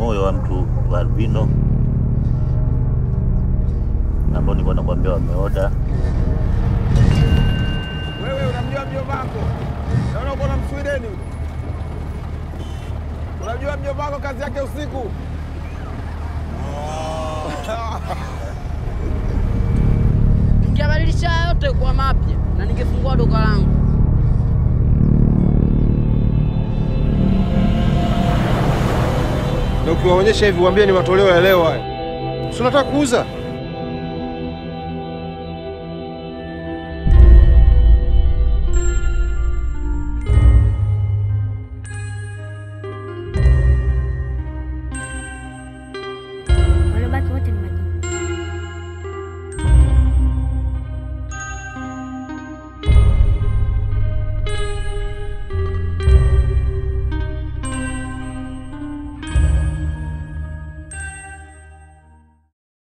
moyo wa mtu wa albino ambao nilikuwa nakwambia wameoda. Wewe unamjua mjomba wako? Naona uko na Mswideni. Unajua mjomba wako kazi yake usiku? Ningebadilisha haya yote kwa mapya na ningefungua duka langu. Na ukiwaonyesha hivi uambie ni matoleo ya leo haya. Si unataka kuuza?